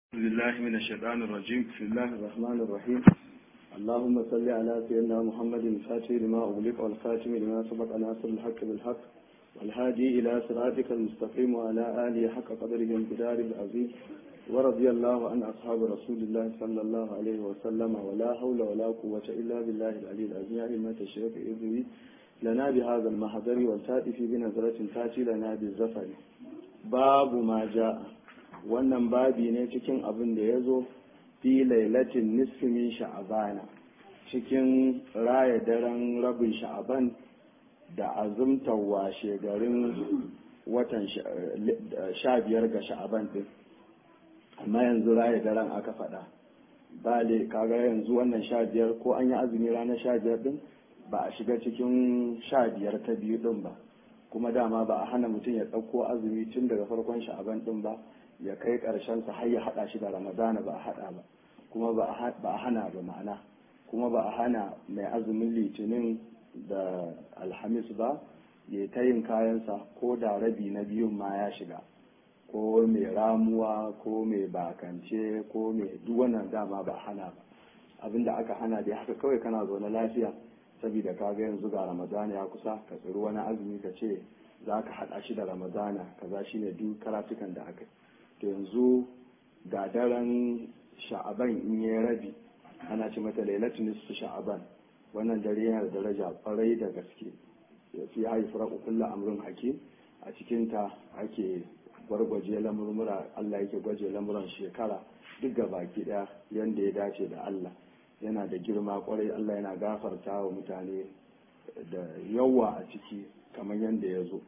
أعوذ بالله من الشيطان الرجيم بسم الله الرحمن الرحيم اللهم صل على سيدنا محمد الفاتح لما أغلق والخاتم لما سبق ناصر الحق بالحق والهادي إلى صراطك المستقيم وعلى آله حق قدره انقدار العظيم ورضي الله عن أصحاب رسول الله صلى الله عليه وسلم ولا حول ولا قوة إلا بالله العلي العظيم يا أئمة الشيخ إذني لنا بهذا المحضر والتأتي بنظرة تأتي لنا بالزفر باب ما جاء wannan babi ne cikin abin da ya zo fi lailatin nisfin sha'abana cikin raya daren rabin sha'aban da azumtar washe garin watan sha biyar ga sha'aban din amma yanzu raya daren aka faɗa bale kaga yanzu wannan sha biyar ko an yi azumi ranar sha biyar din ba a shiga cikin sha biyar ta biyu din ba kuma dama ba a hana mutum ya ɗauko azumi tun daga farkon sha'aban din ba ya kai sa har ya haɗa shi da ramadana ba a haɗa ba kuma ba a hana ba ma'ana kuma ba a hana mai azumin litinin da alhamis ba ya ta yin kayansa ko da rabi na biyun ma ya shiga ko mai ramuwa ko mai bakance ko mai duk wannan dama ba a hana ba abinda aka hana dai haka kawai kana zaune lafiya saboda ka ga yanzu ga ramadana ya kusa ka tsiri wani azumi ka ce za ka haɗa shi da ramadana kaza shine duk karatukan da aka yi to yanzu ga daren sha'aban in yi rabi ana ce mata lailatul nisfu sha'aban wannan dare yana da daraja kwarai da gaske ya fi haifar kullu amrun hakim a cikin ta ake gwargwaje lamurmura Allah yake gwaje lamuran shekara duk ga baki daya yanda ya dace da Allah yana da girma kwarai Allah yana gafarta wa mutane da yawa a ciki kamar yanda ya zo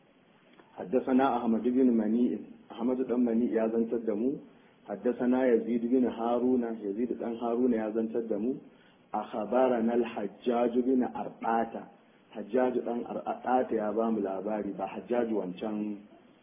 حدثنا أحمد بن منيع أحمد بن منيع يا زنت الدمو حدثنا يزيد بن هارون يزيد بن هارون يا زنت الدمو أخبرنا الحجاج بن أرقاتا حجاج بن أرقاتا يا بام الأباري با حجاج وانشان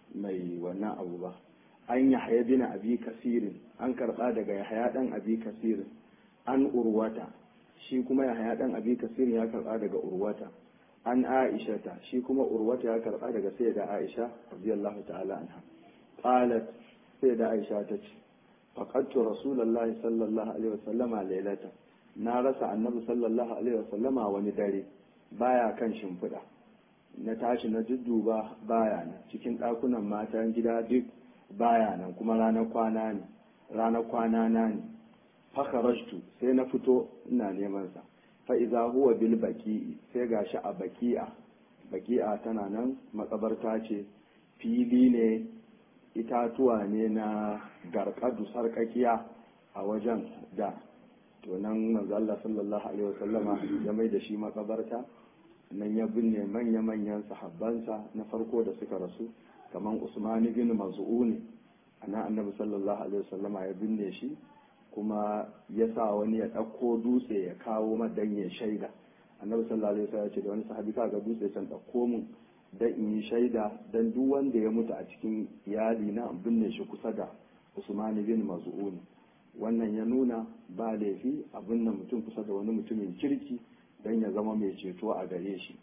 mai wannan abu ba an yahya bin abi kasirin an karba daga yahya dan abi kasirin an urwata shi kuma yahya dan abi kasirin ya karba daga urwata an aishata shi kuma urwata ya karba daga sai da aisha radiyallahu ta'ala anha qalat sai da aisha ta ce faqadtu rasulullahi sallallahu alaihi wasallama lailata na rasa annabi sallallahu alaihi wasallama wani dare baya kan shimfiɗa na tashi na dudduba baya nan cikin ɗakunan matan gida duk baya nan kuma ranar kwana ne ranar kwana na ne fakharajtu sai na fito ina neman sa fa'iza huwa bil baki'i sai ga shi a baki'a baki'a tana nan makabarta ce fili ne itatuwa ne na garkadu sarkakiya a wajen da to nan manzalla sallallahu alaihi wasallama ya mai da shi makabarta nan ya binne manya-manyan sahabbansa na farko da suka rasu kamar usman bin maz'uni ana annabi sallallahu alaihi wasallama ya binne shi kuma ya sa wani ya ɗauko dutse ya kawo madan ya shaida annabi sallallahu alaihi wasallam ya ce da wani sahabi ka ga dutse can ɗauko mun dan in yi shaida dan duk wanda ya mutu a cikin iyali na binne shi kusa da Usman bin Maz'un wannan ya nuna ba laifi a binne mutum kusa da wani mutumin kirki dan ya zama mai ceto a gare shi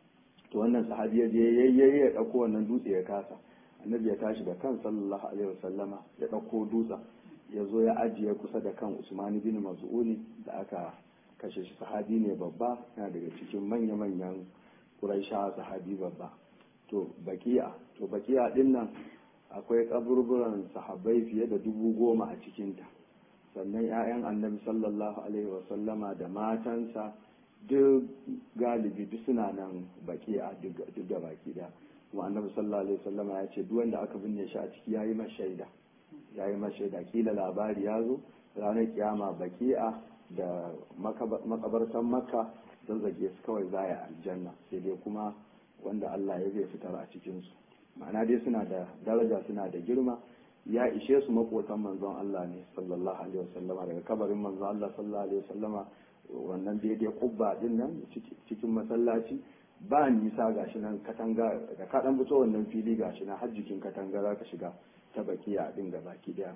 to wannan sahabi ya je yayyaye ya ɗauko wannan dutse ya kasa annabi ya tashi da kan sallallahu alaihi wasallama ya ɗauko dutsen ya zo ya ajiye kusa da kan usmani bin maz'uni da aka kashe shi sahabi ne babba yana daga cikin manya-manyan ƙuraisha sahabi babba to baki'a to baki'a din nan akwai kaburburan sahabbai fiye da dubu goma a cikinta sannan 'ya'yan annabi sallallahu alaihi wasallama da matansa duk galibi duk suna nan baki'a duk da baki da kuma annabi sallallahu alaihi wasallama ya ce duk wanda aka binne shi a ciki yayi mashaida ya yi mashaida kila labari ya zo ranar kiyama baki'a da makabartan makka don zage su kawai zaya aljanna sai dai kuma wanda Allah ya zai fitar a cikinsu ma'ana dai suna da daraja suna da girma ya ishe su makotan manzon Allah ne sallallahu alaihi wasallama daga kabarin manzon Allah sallallahu alaihi wasallama wannan daidai kubba din nan cikin masallaci ba nisa gashi nan katanga da ka dan fito wannan fili gashi nan har jikin katanga za ka shiga ta bakiya din ga baki daya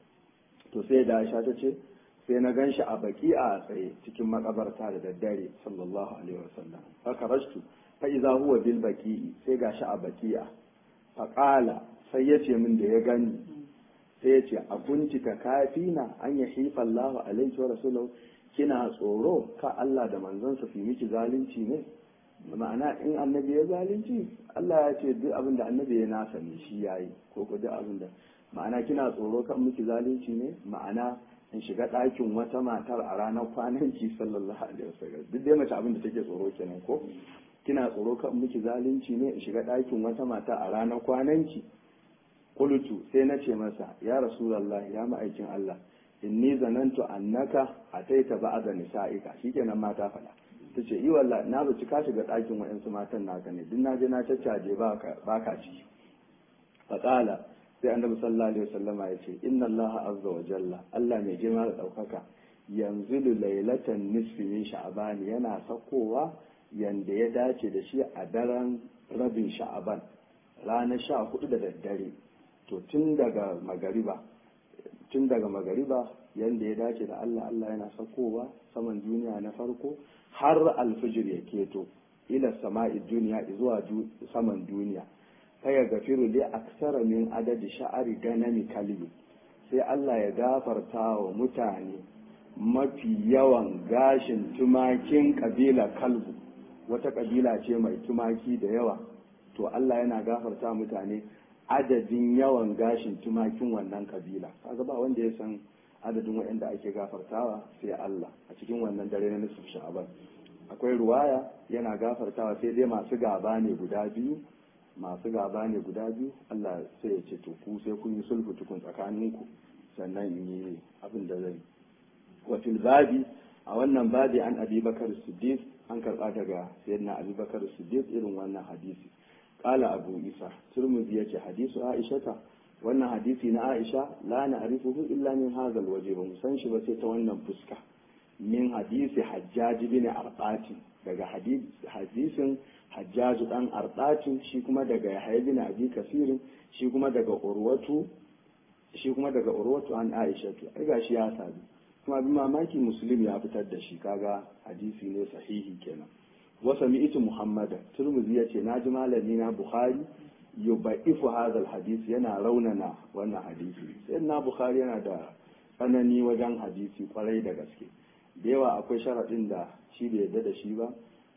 to sai da Aisha ta ce sai na ganshi a baki'a a tsaye cikin makabarta da daddare sallallahu alaihi wasallam haka rashtu fa idza huwa bil baki'i sai gashi a baki'a fa qala sai yace min da ya gani sai ya ce abunci ta kafina an ya hifa Allahu alaihi wa rasulahu kina tsoro ka Allah da manzansa su miki zalunci ne ma'ana in annabi ya zalunci Allah ya ce duk abin da annabi ya nasa ne shi yayi ko ko duk abin da ma'ana kina tsoro kan miki zalunci ne ma'ana in shiga ɗakin wata matar a ranar kwananki sallallahu alaihi wasallam duk dai mace abin da take tsoro kenan ko kina tsoro kan miki zalunci ne in shiga ɗakin wata mata a ranar kwananki qultu sai na ce masa ya rasulullahi ya ma'aikin Allah inni zanantu annaka ataita ba'da nisa'ika shikenan mata faɗa tace i wallahi na zaci ka shiga ɗakin wa'ansu matan naka ne duk na je na caccaje baka baka ciki faqala sai annabi sallallahu alaihi wasallama ya ce inna allaha azza wa jalla Allah mai girma da ɗaukaka yanzu lailatan nisfi min sha'ban yana sakowa yanda ya dace da shi a daren rabin sha'aban ranar sha hudu da daddare to tun daga magariba tun daga magariba yanda ya dace da Allah Allah yana sakowa saman duniya na farko har alfijir ya keto ila sama'i duniya zuwa saman duniya faya gafiru li aksara min adadi sha'ari ganami kalbi sai Allah ya gafarta wa mutane mafi yawan gashin tumakin kabila kalbu wata kabila ce mai tumaki da yawa to Allah yana gafarta mutane adadin yawan gashin tumakin wannan kabila kaga ba wanda ya san adadin waɗanda ake gafartawa sai Allah a cikin wannan dare na nisfu sha'aban akwai ruwaya yana gafartawa sai dai masu gaba ne guda biyu masu gaba ne guda biyu Allah sai ya ce to ku sai kun yi sulhu tukun tsakaninku sannan in yi abin da zai wa fil babi a wannan babi an abi bakar siddiq an karba daga sayyidina abi bakar siddiq irin wannan hadisi qala abu isa turmuzi yace hadisu aisha wannan hadisi na aisha la na'rifuhu illa min hadha alwaje ba mu san shi ba sai ta wannan fuska min hadisi hajjaj bin arqati daga hadisin hajjaju dan arɗatin shi kuma daga yahya bin abi kasirin shi kuma daga urwatu shi kuma daga urwatu an aishatu ai gashi ya sabi kuma bi mamaki muslim ya fitar da shi kaga hadisi ne sahihi kenan wa sami'tu muhammadan turmuzi yace naji malami na bukhari yubaifu hadha hadisi yana raunana wannan hadisi sai na bukhari yana da tsanani wajen hadisi kwarai da gaske da yawa akwai sharaɗin da shi bai yarda da shi ba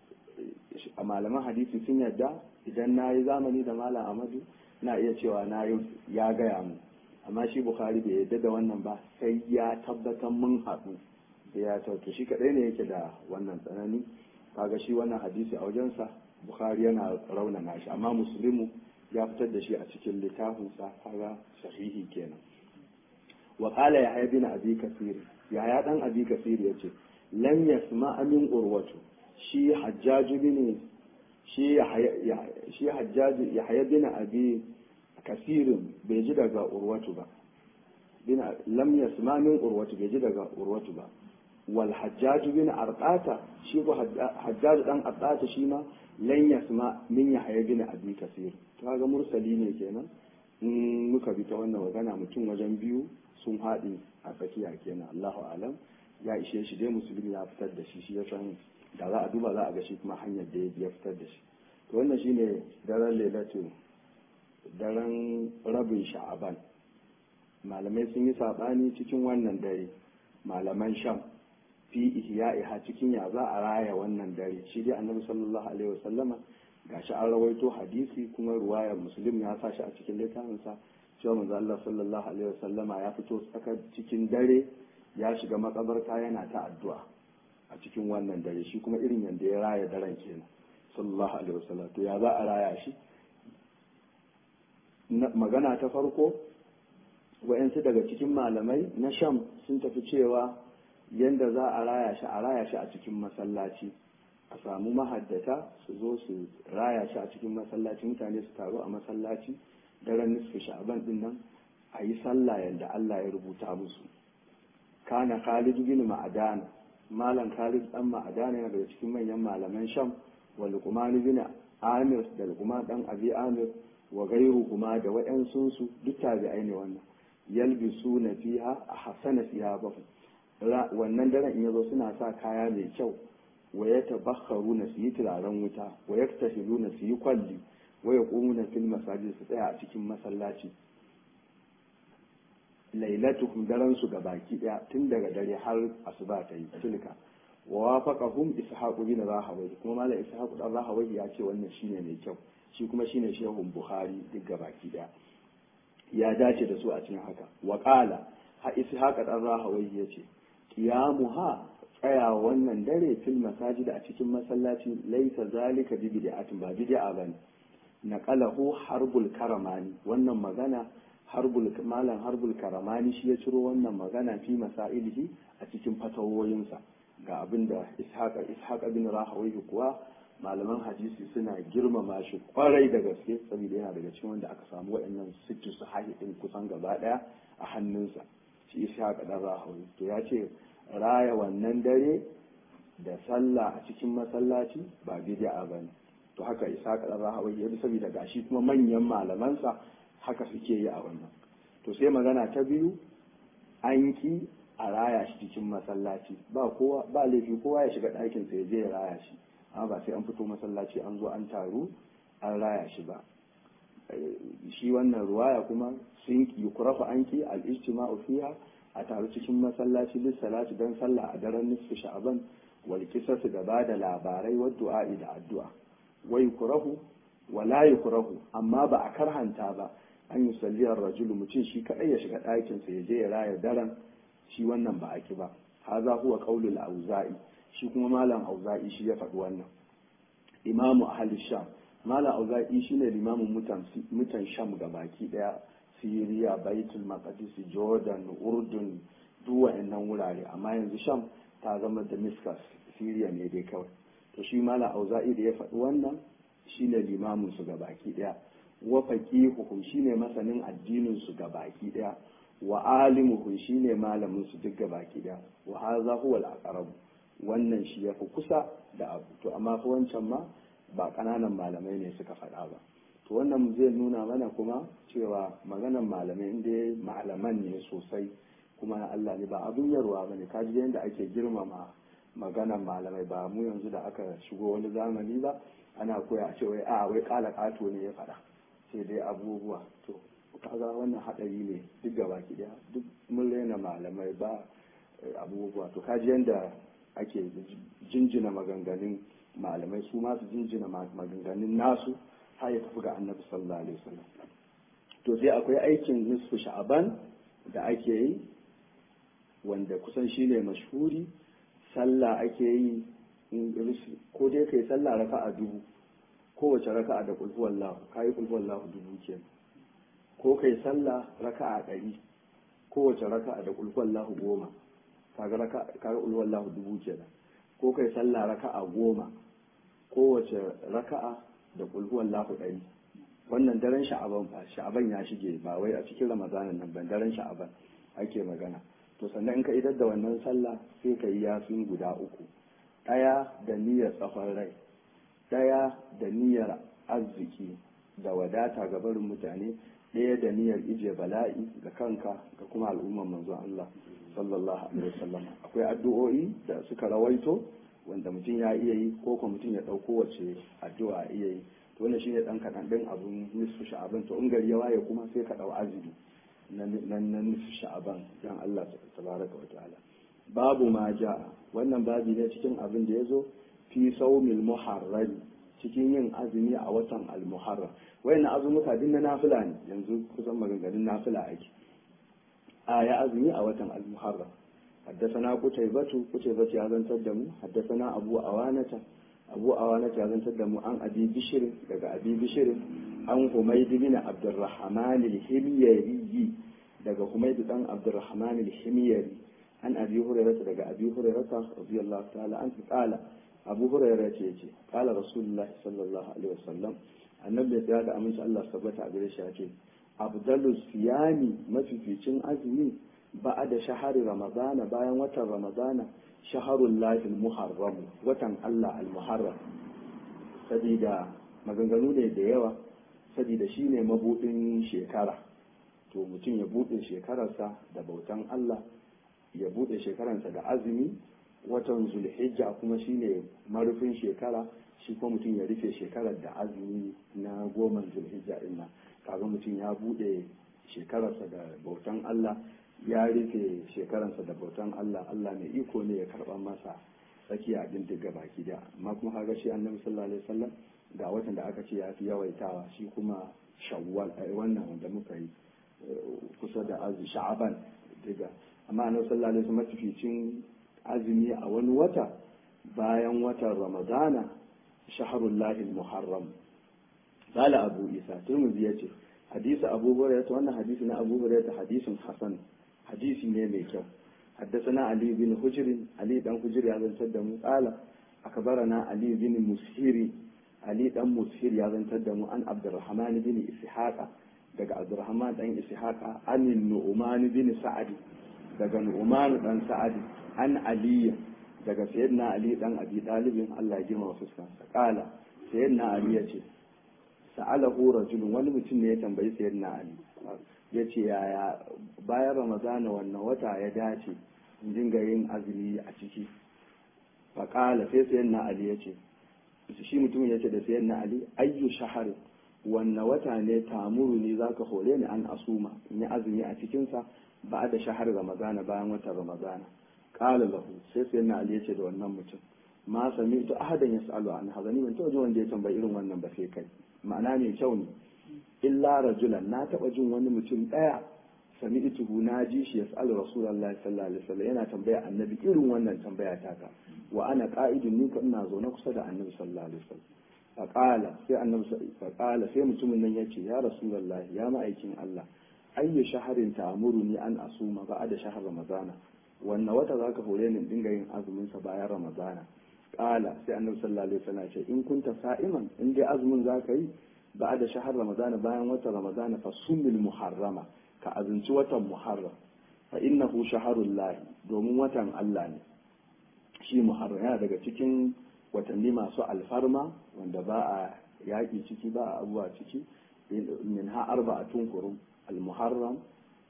a malaman hadisi sun yarda idan na yi zamani da malam amadu na iya cewa na yi ya gaya mu amma shi bukhari bai yarda da wannan ba sai ya tabbatar mun haɗu da ya tautu shi kaɗai ne yake da wannan tsanani kaga shi wannan hadisi a wajensa bukhari yana raunana shi amma musulmi ya fitar da shi a cikin littafinsa kaga sahihi kenan wa qala ya bin abi kasir ya ya dan abi kasir yace lam yasma min urwatu shi hajjaju bin shi shi hajjaju yahya bin abi kasirin bai ji daga urwatu ba bin lam yasma min urwatu bai ji daga urwatu ba wal hajjaju bin arqata shi ko hajjaju dan arqata shi ma lan yasma min yahya bin abi kasir to kaga mursali ne kenan in muka bi ta wannan magana mutum wajen biyu sun haɗi a tsakiya kenan Allahu alam ya ishe shi dai musulmi ya fitar da shi shi ya san da za a duba za a ga shi kuma hanyar da ya fitar da shi to wannan shine daren lailatu daren rabin sha'aban malamai sun yi saɓani cikin wannan dare malaman sham fi ihya'iha cikin ya za a raya wannan dare shi dai annabi sallallahu alaihi wasallama gashi an rawaito hadisi kuma ruwayar muslim ya sa shi a cikin littafinsa cewa manzo Allah sallallahu alaihi wasallama ya fito tsakar cikin dare ya shiga makabarta yana ta addu'a a cikin wannan dare shi kuma irin yanda ya raya daren kenan sallallahu alaihi wasallam to ya za a raya shi magana ta farko wa'yansu daga cikin malamai na sham sun tafi cewa yanda za a raya shi a raya shi a cikin masallaci a samu mahaddata su zo su raya shi a cikin masallaci mutane su taru a masallaci daren nisfi sha'aban din nan a yi sallah yadda Allah ya rubuta musu kana Khalid bin Ma'adan malam Khalid dan Ma'adan yana daga cikin manyan malaman Sham wa Luqman bin Amir da Luqman dan Abi Amir wa gairu kuma da waɗansu su duk tabi'ai ne wannan yalbisu na fiha a hasana siyabahu wannan daren in yazo suna sa kaya mai kyau wa ya tabakharu na su yi turaren wuta wa ya tahilu na su yi kwalli wa ya ƙumu na fil masajid su tsaya a cikin masallaci lailatuhum daren su ga baki daya tun daga dare har asuba ta yi tilka wa wafaqahum ishaq bin rahawai kuma malam ishaq dan rahawai ya ce wannan shine mai kyau shi kuma shine shehun buhari duk ga baki daya ya dace da su a cikin haka wa qala ha ishaq dan rahawai ya ce qiyamuha tsaya wannan dare fil masajid a cikin masallaci laisa zalika bi bid'atin ba bid'a bane naqalahu harbul karamani wannan magana harbul malam harbul karamani shi ya ciro wannan magana fi masailihi a cikin fatawoyinsa ga abin da ishaqa ishaqa bin rahawayhi kuwa malaman hadisi suna girmama shi kwarai da gaske saboda yana daga cikin wanda aka samu waɗannan sittu sahihi din kusan gaba daya a hannunsa shi ishaqa dan rahawayhi to ya ce raya wannan dare da sallah a cikin masallaci ba bid'a bane to haka isa kaɗan rahawai ya bi saboda gashi kuma manyan malamansa haka suke yi a wannan to sai magana ta biyu an ki a raya shi cikin masallaci ba kowa ba laifi kowa ya shiga ɗakin sa ya je ya raya shi amma ba sai an fito masallaci an zo an taru an raya shi ba shi wannan ruwaya kuma sun yi kurafa an ki al-ijtima'u fiha a taru cikin masallaci lis salati dan sallah a daren nisfu sha'ban wal qisas da bada labarai wa du'a'i da addu'a wa yukrahu wa la yukrahu amma ba a karhanta ba an yi salliyar rajulu mutum shi kadai ya shiga ɗakin sa ya je ya raya daren shi wannan ba a ki ba haza huwa qaulul auza'i shi kuma malam auza'i shi ya faɗi wannan imamu ahli sham malam auza'i shine limamin mutan mutan sham gabaki daya Siriya, Baitul Maqdis, Jordan, Urdun, duk wa'annan wurare amma yanzu Sham ta zama Damascus, Siriya ne dai kawai. To shi Malam Auza'i da ya faɗi wannan shine limamin su baki ɗaya. Wa faqihuhum shine masanin addinin su baki ɗaya. Wa alimuhum shine malamin su duk baki ɗaya. Wa hadha huwa al-aqrab. Wannan shi yafi kusa da abu. To amma fa wancan ma ba ƙananan malamai ne suka faɗa ba. to wannan zai nuna mana kuma cewa maganan malamai inda malaman ne sosai kuma na Allah ne ba abin yarwa ba ne kaji yadda ake girmama maganan malamai ba mu yanzu da aka shigo wani zamani ba ana koya a cewa a wai kala kato ne ya faɗa sai dai abubuwa to kaga wannan haɗari ne duk gaba ki daya duk mun raina malamai ba abubuwa to kaji yadda ake jinjina maganganun malamai su ma su jinjina maganganun nasu har ya tafi ga annabi sallallahu alaihi wasallam to sai akwai aikin nisfu sha'aban da ake yi wanda kusan shine mashhuri sallah ake yi ko dai kai sallah raka'a dubu kowace raka'a da kulhu wallahu kai kulhu wallahu dubu kenan ko kai sallah raka'a ɗari kowace raka'a da kulhu wallahu goma kaga raka'a kaga kulhu wallahu dubu kenan ko kai sallah raka'a goma kowace raka'a da kulhuwan lahu ɗari wannan daren sha'aban fa sha'aban ya shige ba wai a cikin ramadanin nan ban daren sha'aban ake magana to sannan in ka idar da wannan sallah sai ka yi yasin guda uku ɗaya da niyyar tsawon rai ɗaya da niyyar arziki da wadata ga barin mutane ɗaya da niyyar ije bala'i ga kanka ga kuma al'umman manzon Allah sallallahu alaihi wasallam akwai addu'o'i da suka rawaito wanda mutum ya iya yi ko kuma mutum ya ɗauko wace addu'a iya yi to wannan shine dan kaɗan ɗin abun nisfu sha'aban to in gari ya waye kuma sai ka ɗau azumi na na nisfu sha'aban dan Allah tabaraka wa ta'ala babu ma ja'a wannan babi ne cikin abin da ya zo fi saumil muharram cikin yin azumi a watan al-muharram wayannan azumuka din na nafila ne yanzu kusan maganganun nafila ake a ya azumi a watan al-muharram حدثنا قتيبة قتيبة يازن تدمو حدثنا أبو أوانة أبو أوانة يازن تدمو عن أبي بشر لقى أبي بشر عن حميد بن عبد الرحمن الحميري لقى حميد بن عبد الرحمن الحميري عن أبي هريرة لقى أبي هريرة رضي الله تعالى عنه قال أبو هريرة يجي قال رسول الله صلى الله عليه وسلم annabi ya da aminci Allah sabbata a gare shi ya ce abdalu siyami mafificin azumi ba'a da shahari ramadana bayan watan ramadana shaharun lahil muharram watan Allah al-muharram sabida maganganu ne da yawa sabida shi ne mabudin shekara to mutum ya bude shekararsa da bautan Allah ya bude shekararsa da azumi watan zulhijja kuma shi ne marufin shekara shi kuma mutum ya rufe shekarar da azumi na goma zulhijja ina kaga mutum ya bude shekararsa da bautan Allah ya rufe shekaransa da bautan Allah Allah mai iko ne ya karɓa masa tsakiya abin diga baki da amma kuma kaga shi annabi sallallahu alaihi wasallam ga watan da aka ce ya fi yawaitawa shi kuma shawwal ai wannan wanda muka yi kusa da azu sha'aban diga amma annabi sallallahu alaihi wasallam mafificin azumi a wani wata bayan watan ramadana shaharullahi muharram qala abu isa turmuzi yace hadisi abu hurairah wannan hadisi na abu hurairah hadisin hasan hadisi ne mai kyau حدثنا علي بن حجر علي بن حجر يا زن تدمو قال أخبرنا علي بن مسهري علي بن مسهر يا زن تدمو عن عبد الرحمن بن إسحاق دقى عبد الرحمن بن إسحاق عن النعمان بن سعد دقى نعمان بن سعد عن علي دقى سيدنا علي بن أبي طالب الله يجمع وفسكا قال سيدنا علي يجي سأله رجل ولمتن يتنبي سيدنا علي ya ce yaya bayan ramadana wannan wata ya dace in dinga yin azumi a ciki faƙala sai sayan na ali ya ce shi mutumin ya ce da sayan na ali ayyu shahar wannan wata ne tamuru ne za ka hore ni an asuma in yi azumi a cikinsa ba da shahar ramadana bayan watan ramadana ƙala lahu sai sayan na ali ya ce da wannan mutum ma sami to ahadan ya sa'alu an hazani ban taɓa jin wanda ya tambayi irin wannan ba sai kai ma'ana mai kyau ne illa rajulan na taba jin wani mutum daya sami ituhu na ji shi yas'alu rasulullahi sallallahu alaihi wasallam yana tambaya annabi irin wannan tambaya ta ka wa ana qa'idun ni ka ina zaune kusa da annabi sallallahu alaihi wasallam faqala sai annabi faqala sai mutumin nan yace ya rasulullahi ya ma'aikin Allah ayyu shaharin ta'muruni an asuma ba'da shahr ramadana wannan wata zaka hore ni dinga yin azumin sa bayan ramadana qala sai annabi sallallahu alaihi wasallam ya ce in kunta sa'iman in dai azumin zaka yi بعد شهر رمضان bayan watan رمضان فصوم المحرمة كأذنci watan muharram fa innahu shaharul lahi domin watan Allah ne shi muharram yana daga cikin watanni masu alfarma wanda ba a yaƙi ciki ba a abuwa ciki min ha arba'atun kurum al-muharram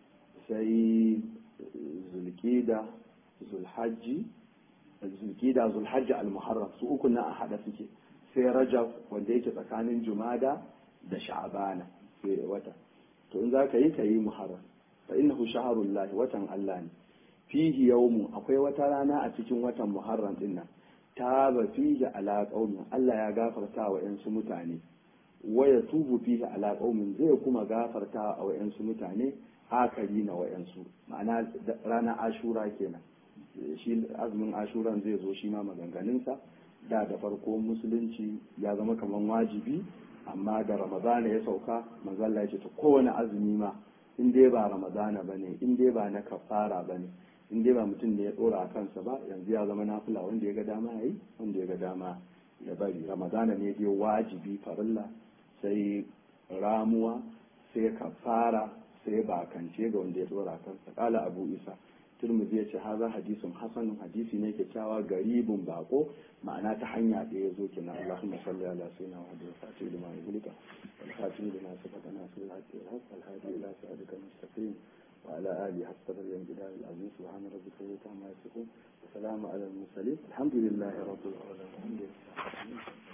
sai zulqida zulhajji zulqida zulhajji al-muharram su uku na a hada suke sai rajab wanda yake tsakanin jumada da sha'abana sai wata to in za ka yi ka yi muharram fa innahu shaharul lahi watan Allah ne fihi yawmu akwai wata rana a cikin watan muharram din nan taba fihi ala qaumin Allah ya gafarta wa yansu mutane wa yatubu fihi ala qaumin zai kuma gafarta wa yansu mutane akari na wayansu ma'ana ranar ashura kenan shi azumin ashuran zai zo shi ma maganganunsa da da farko musulunci ya zama kamar wajibi amma da ramadana ya sauka manzalla ya ce ta kowane azumi ma in dai ba ramadana ba ne in dai ba na kafara ba ne in dai ba mutum ne ya tsora a kansa ba yanzu ya zama nafila wanda ya ga dama ya yi wanda ya ga dama ya bari ramadana ne dai wajibi farilla sai ramuwa sai kafara sai bakance ga wanda ya tsora a kansa kala abu isa turmuzi ya ce haza hadisun hasanun hadisi ne kyakkyawa garibin bako ma'ana ta hanya da ya zo kenan Allahumma salli ala sayyidina wa hadin fati lima yulika wal khatim lima sabaka nasir al-haqq wal haqq al hadi ila siratika mustaqim wa ala alihi hatta bil jidal al-aziz subhana rabbika wa ta'ala yasifun wa salamun ala al-mursalin alhamdulillahi rabbil alamin